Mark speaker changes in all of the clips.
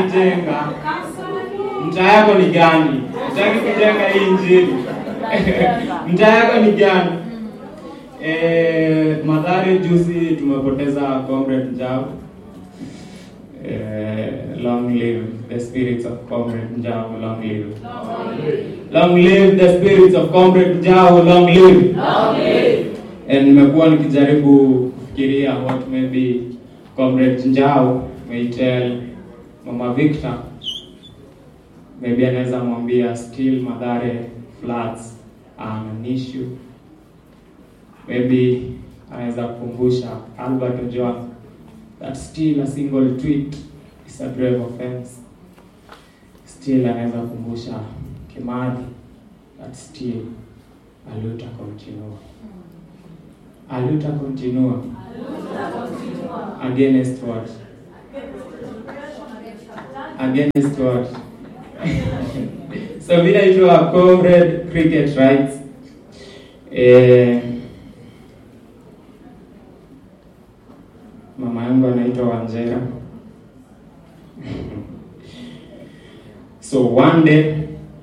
Speaker 1: jenga mtaa yako ni gani? Utaki kujenga hii injili mtaa yako ni gani? Eh, Mathare juzi tumepoteza Comrade Njau. Eh, long live the spirits of Comrade Njau, long live. Long live the spirits of Comrade Njau, long live. And nimekuwa nikijaribu kufikiria what maybe Comrade Njau may tell Mama Victor maybe anaweza mwambia still Mathare floods are an issue. Maybe anaweza kukumbusha Albert Ojwang that still a single tweet is a grave offense. Still anaweza kukumbusha Kimathi that still a luta continua. A luta continua against what? Against what? so vile itwa comrade cricket rights eh, mama yangu anaitwa Wanjera so one day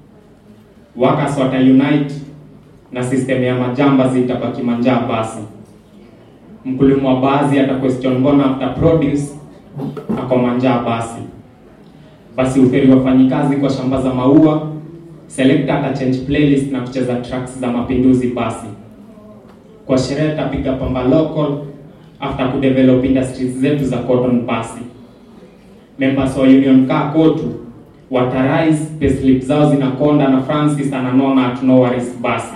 Speaker 1: workers wata unite na system ya majamba zitabaki manjaa basi mkulima wa baadhi ata question mbona after produce ako manjaa basi basi uferi wafanyikazi kwa shamba za maua selector ata change playlist na kucheza tracks za mapinduzi basi kwa sherehe tapiga pamba local after kudevelop industries zetu za cotton basi members wa union kaa kotu watarise payslip zao zinakonda na francis ananona at no worries basi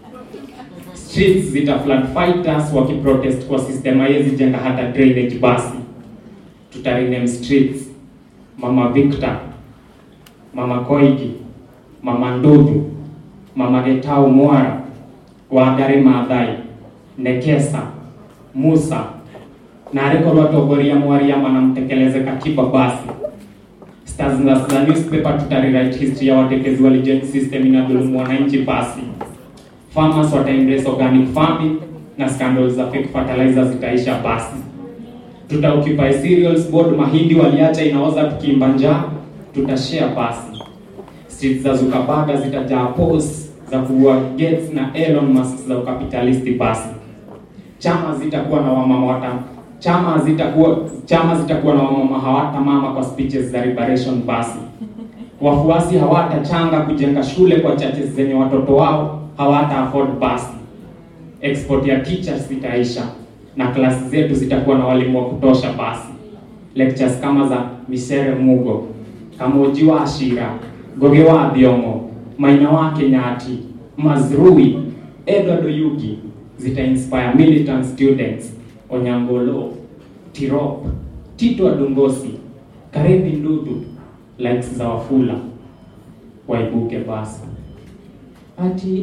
Speaker 1: streets zita flood fighters wakiprotest kwa system haiwezi jenga hata drainage basi tutarename streets mama victor mama koigi mama ndudhu mama getau mwara wangari maathai nekesa musa na arikorwo atongoria mwariama na mtekeleze katiba basi stars za za newspaper tutarewrite history ya watetezi wa legend system inadhulumu wananchi basi farmers wata embrace organic farming na scandals za fake fertilizer zitaisha basi tutaoccupy cereals board mahindi waliacha inaoza tukiimba njaa tutashare basi streets za Zuckerberg zitajaa posts za kuua Gates na Elon Musk za ukapitalisti basi chama zitakuwa na wamama wata chama zitakuwa chama zitakuwa na wamama hawata mama kwa speeches za liberation basi wafuasi hawatachanga kujenga shule kwa churches zenye watoto wao hawata afford basi export ya teachers zitaisha na klasi zetu zitakuwa na walimu wa kutosha basi lectures kama za Misere Mugo Kamoji wa Ashira Goge wa Thiongo Maina wa Kenyati Mazrui Edward Oyugi zita inspire militant students Onyangolo Tirop Tito Adongosi Karevi Ndudu likes za Wafula waibuke basi ati